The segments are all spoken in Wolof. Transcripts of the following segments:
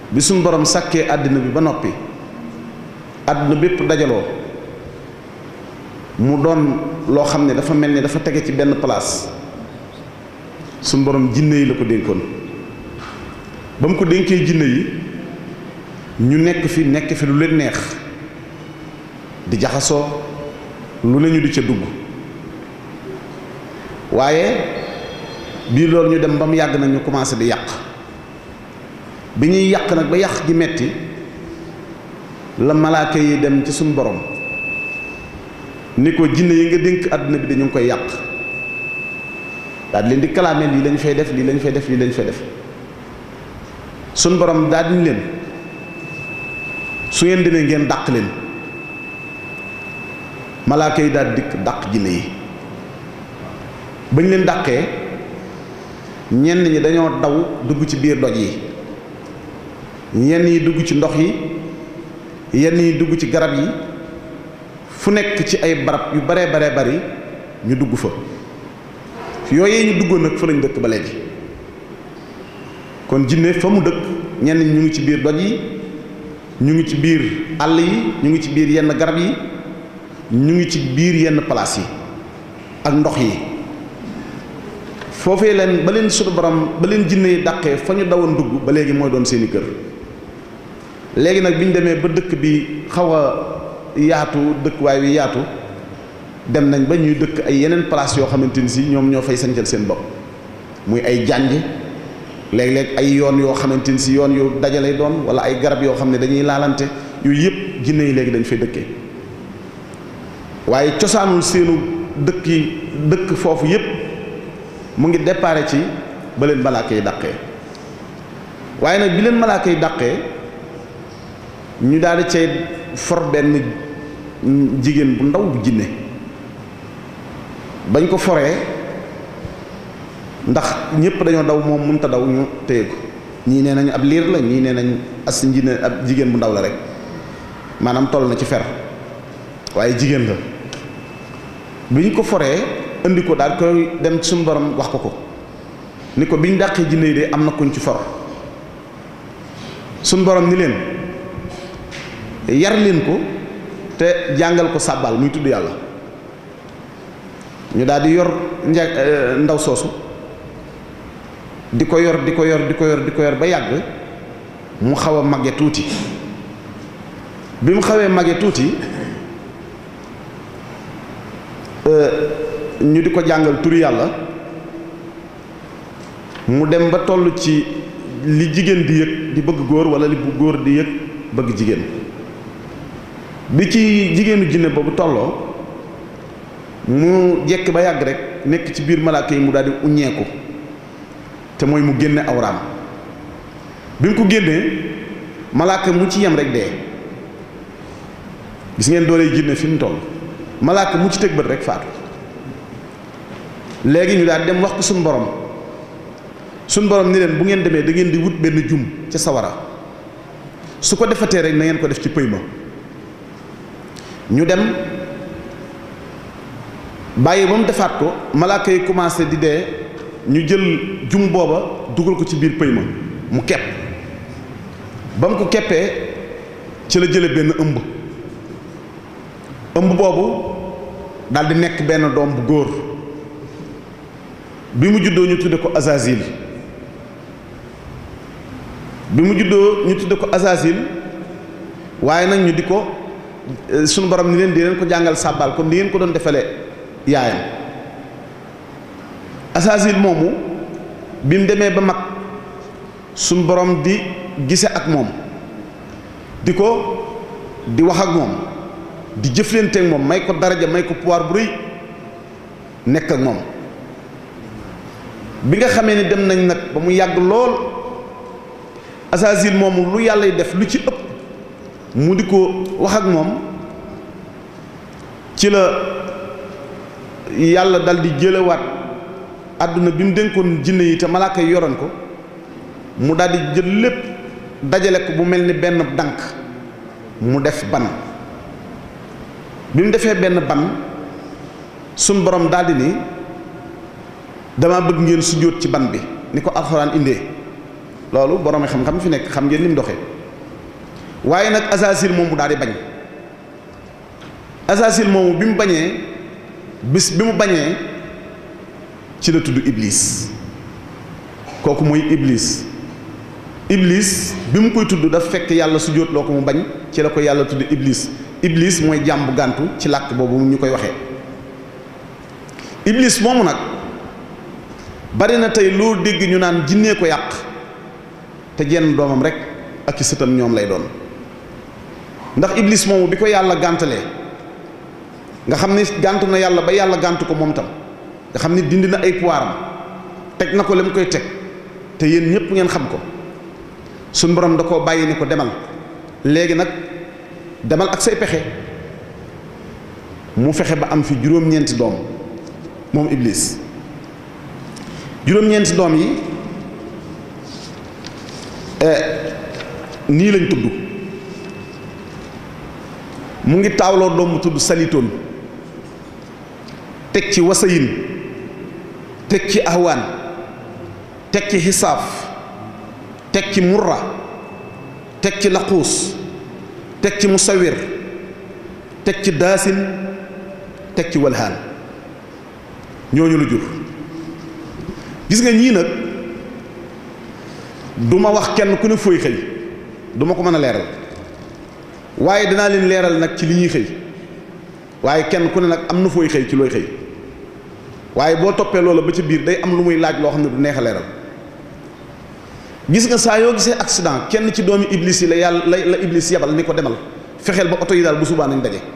bi suñ borom sàkkee àddina bi ba noppi àdduna bépp dajaloo mu doon loo xam ne dafa mel ni dafa tege ci benn place suñ borom jinne yi la ko dénkoon ba mu ko dénkee jinne yi ñu nekk fi nekk fi lu leen neex di jaxasoo lu ne ñu di ca dugg waaye bii loolu ñu dem ba mu yàgg nag ñu commencé di yàq bi ñuy yàq nag ba yàq gi metti la malaaka yi dem ci suñu borom ni ko jinne yi nga dénk àdduna bi dañu ngi koy yàq daal di leen di kalaame lii lañ fay def lii lañ fay def lii lañ fay def suñ borom daal di leen su ngeen demee ngeen dàq leen malaaka yi daal dikk dàq jinne yi bañ leen dàqee ñenn ñi dañoo daw dugg ci biir doj yi ñenn yi dugg ci ndox yi yenn yi dugg ci garab yi fu nekk ci ay barab yu baree baree bari ñu dugg fa yooyee ñu duggoon nag fa lañ dëkk ba léegi kon jinne fa mu dëkk ñenn ñi ñu ngi ci biir doj yi ñu ngi ci biir àll yi ñu ngi ci biir yenn garab yi ñu ngi ci biir yenn place yi ak ndox yi foofee leen ba leen suñu borom ba leen jinne yi dàqee fa ñu dawoon dugg ba léegi mooy doon seeni kër léegi nag bi ñu demee ba dëkk bi xaw a yaatu dëkkuwaay wi yaatu dem nañ ba ñuy dëkk ay yeneen place yoo xamante ni si ñoom ñoo fay sancal seen bopp muy ay jànj léeg-léeg ay yoon yoo xamante ni si yoon yu dajale doon wala ay garab yoo xam ne dañuy laalante yooyu yëpp jinne yi léegi dañ fay dëkkee waaye cosaanul seenu dëkk yi dëkk foofu yëpp mu ngi déparé ci ba leen malaaka yi dàqee waaye nag bi leen malaaka yi dàqee ñu daal di cay for benn jigéen bu ndaw bu jinne bañ ko foree ndax ñëpp dañoo daw moom mënut a daw ñu téye ko ñii nee nañ ab liir la ñii nee nañ as njine ab jigéen bu ndaw la rek maanaam toll na ci fer waaye jigéen la bi ñu ko foree indi ko daal koy dem ci suñu borom wax ko ko ni ko bi ñu dàqee jinne yi de am na kuñ ci for suñu borom ni leen yar leen ko te jàngal ko sàbbal muy tudd yàlla ñu daal di yor nja ndaw soosu di ko yor di ko yor di ko yor di ko yor ba yàgg mu xaw a màgge tuuti bi mu xawee màgge tuuti ñu di ko jàngal turi yàlla mu dem ba toll ci li jigéen di yëg di bëgg góor wala li bu góor di yëg bëgg jigéen bi ci jigéenu jinne boobu tolloo mu jekk ba yàgg rek nekk ci biir malaaka yi mu daal di uññeeku te mooy mu génne awraam bi mu ko génnee malaaka mu ci yem rek dee gis ngeen doole jinne fi mu toll malaaka mu ci tëg bët rek faatu léegi ñu daal dem wax ko suñu borom suñu borom ni leen bu ngeen demee da ngeen di wut benn jum ca sawara su ko defatee rek na ngeen ko def ci pëy ma ñu dem bàyyi ba mu defaat ko malaaka yi commencé di dee ñu jël jum booba dugal ko ci biir pëy ma mu kepp ba mu ko keppee ci la jële benn ëmb ëmb boobu daal di nekk benn doom bu góor bi mu juddoo ñu tudde ko Azazil bi mu juddoo ñu tudde ko Azazil waaye nag ñu di ko sunu borom ni leen di leen ko jàngal sàbbal comme ni ngeen ko doon defalee yaayam Azazil moomu bi mu demee ba mag sunu borom di gise ak moom di ko di wax ak moom di jëflanteeg moom may ko daraja may ko pouvoir bu rëy nekk ak moom bi nga xamee ni dem nañ nag ba mu yàgg lool Azazil moomu lu yàlla def lu ci ëpp mu di ko wax ak moom ci la yàlla dal di jëlewaat àdduna bi mu dénkoon jinne yi te malaaka yi yoroon ko mu daal di jël lépp dajale ko bu mel ni benn dànk mu def ban bi mu defee benn ban suñ borom daldi ni dama bëgg ngeen sujjóot ci ban bi ni ko alxuraan indee loolu borom xam-xam fi nekk xam ngeen ni mu doxee waaye nag Azasil moom mu daal di bañ Azasil moomu bi mu bañee bis bi mu bañee ci la tudd Iblis kooku mooy Iblis Iblis bi mu koy tudd daf fekk yàlla su jóot loo ko mu bañ ci la ko yàlla tudd Iblis Iblis mooy jàmbu gàntu ci làkk boobu ñu koy waxee Iblis moomu nag bari na tey loo dégg ñu naan jinnee ko yàq te jenn doomam rek ak i sëtam ñoom lay doon ndax Iblis moomu bi ko yàlla gàntalee nga xam ni gàntu na yàlla ba yàlla gàntu ko moom tam nga xam ni dindi na ay pouvoiram teg na ko li mu koy teg te yéen ñëpp ngeen xam ko suñ borom da koo bàyyi ni ko demal léegi nag demal ak say pexe mu fexe ba am fi juróom-ñeenti doom moom Iblis juróom-ñeenti doom yi nii lañ tudd mu ngi taawloo doom bu tudd salitoon teg ci wasayin teg ci ahwaan teg ci xisaaf teg ci murra teg ci laquus teg ci musawir teg ci daasin teg ci walhaan ñooñu la jur gis nga ñii nag du ma wax kenn ku ne fooy xëy du ma ko mën a leeral waaye dinaa leen leeral nag ci li ñuy xëy waaye kenn ku ne nag am na fooy xëy ci looy xëy waaye boo toppee loola ba ci biir day am lu muy laaj loo xam ne du neex a leeral gis nga saa yoo gisee accident kenn ci doomi iblis yi la yàlla la la iblis yebal ni ko demal fexeel ba oto yi daal bu subaa nañ daje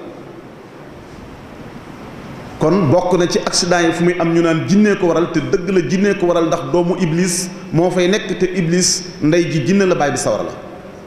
kon bokk na ci accident yi fu muy am ñu naan jinnee ko waral te dëgg la jinnee ko waral ndax doomu iblis moo fay nekk te iblis ndey ji jinne la baay bi sawara la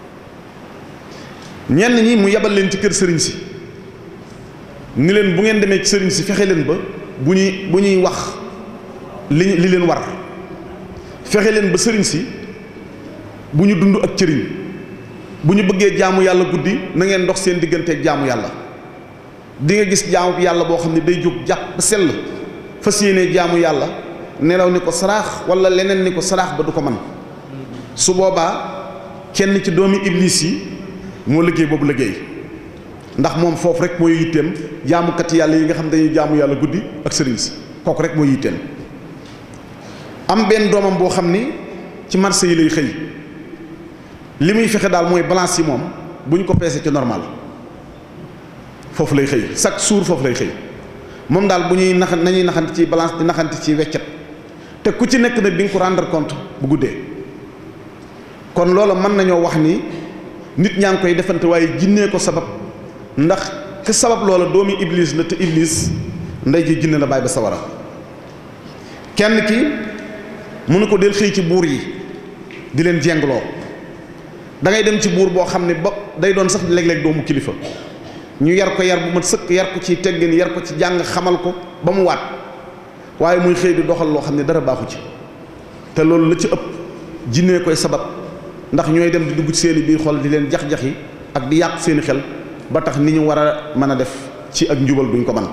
ñenn ñi mu yebal leen ci kër sëriñ si ni leen bu ngeen demee ci sëriñ si fexe leen ba bu ñuy bu ñuy wax li li leen war fexe leen ba sëriñ si bu ñu dund ak cëriñ bu ñu bëggee jaamu yàlla guddi na ngeen dox seen digganteeg jaamu yàlla di nga gis jaamu yàlla boo xam ne day jóg jàpp ba sell fas yéenee jaamu yàlla nelaw ni ko saraax wala leneen ni ko saraax ba du ko man su boobaa kenn ci doomi iblis yi moo liggéey boobu liggéey ndax moom foofu rek mooy yitteem jaamukat yàlla yi nga xam dañuy jaamu yàlla guddi ak sëriñ si kooku rek mooy yitteem am benn doomam boo xam ni ci marché yi lay xëy li muy fexe daal mooy balance yi moom bu ñu ko peesee ci normal foofu lay xëy chaque jour foofu lay xëy moom daal bu ñuy nax nañuy naxante ci balance di naxante ci weccet te ku ci nekk nag di nga ko rendre compte bu guddee kon loola mën nañoo wax ni nit ñaa ngi koy defante waaye jinnee ko sabab ndax ki sabab loola doomi iblis la te iblis ndey ji jinne la bàyyi ba sawara kenn ki mënu ko del xëy ci buur yi di leen jengloo da ngay dem ci buur boo xam ne ba day doon sax léeg-léeg doomu kilifa ñu yar ko yar bu mat sëkk yar ko ci teggin yar ko ci jàng xamal ko ba mu waat waaye muy xëy di doxal loo xam ne dara baaxu ci te loolu la ci ëpp jinnee koy sabab ndax ñooy dem di dugg ci seeni biir xol di leen jax-jaxi ak di yàq seeni xel ba tax ni ñu war a mën a def ci ak njubal duñ ko man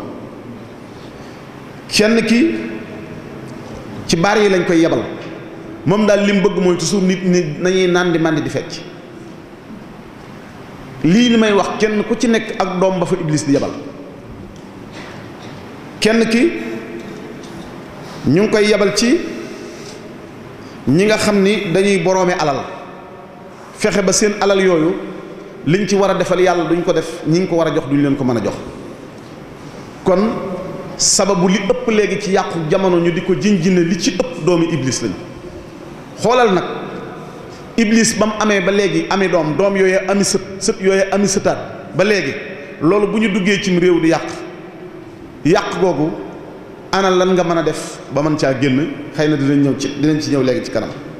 kenn ki ci baar yi lañ koy yebal moom daal li mu bëgg mooy toujours nit ñi nañuy naan di màndi di fecc lii ni may wax kenn ku ci nekk ak doom ba fa iblis di yebal kenn ki ñu ngi koy yebal ci ñi nga xam ni dañuy boroome alal fexe ba seen alal yooyu liñ ci war a defal yàlla duñ ko def ñi ngi ko war a jox duñ leen ko mën a jox kon sababu li ëpp léegi ci yàqu jamono ñu di ko jinjine li ci ëpp doomi iblis lañ xoolal nag iblis ba mu amee ba léegi ami doom doom yooyu ami sët sët yooyu ami sëtaat ba léegi loolu bu ñu duggee cim réew di yàq yàq googu ana lan nga mën a def ba mën caa génn xëy na dinañ ñëw ci dinañ ci ñëw léegi ci kanam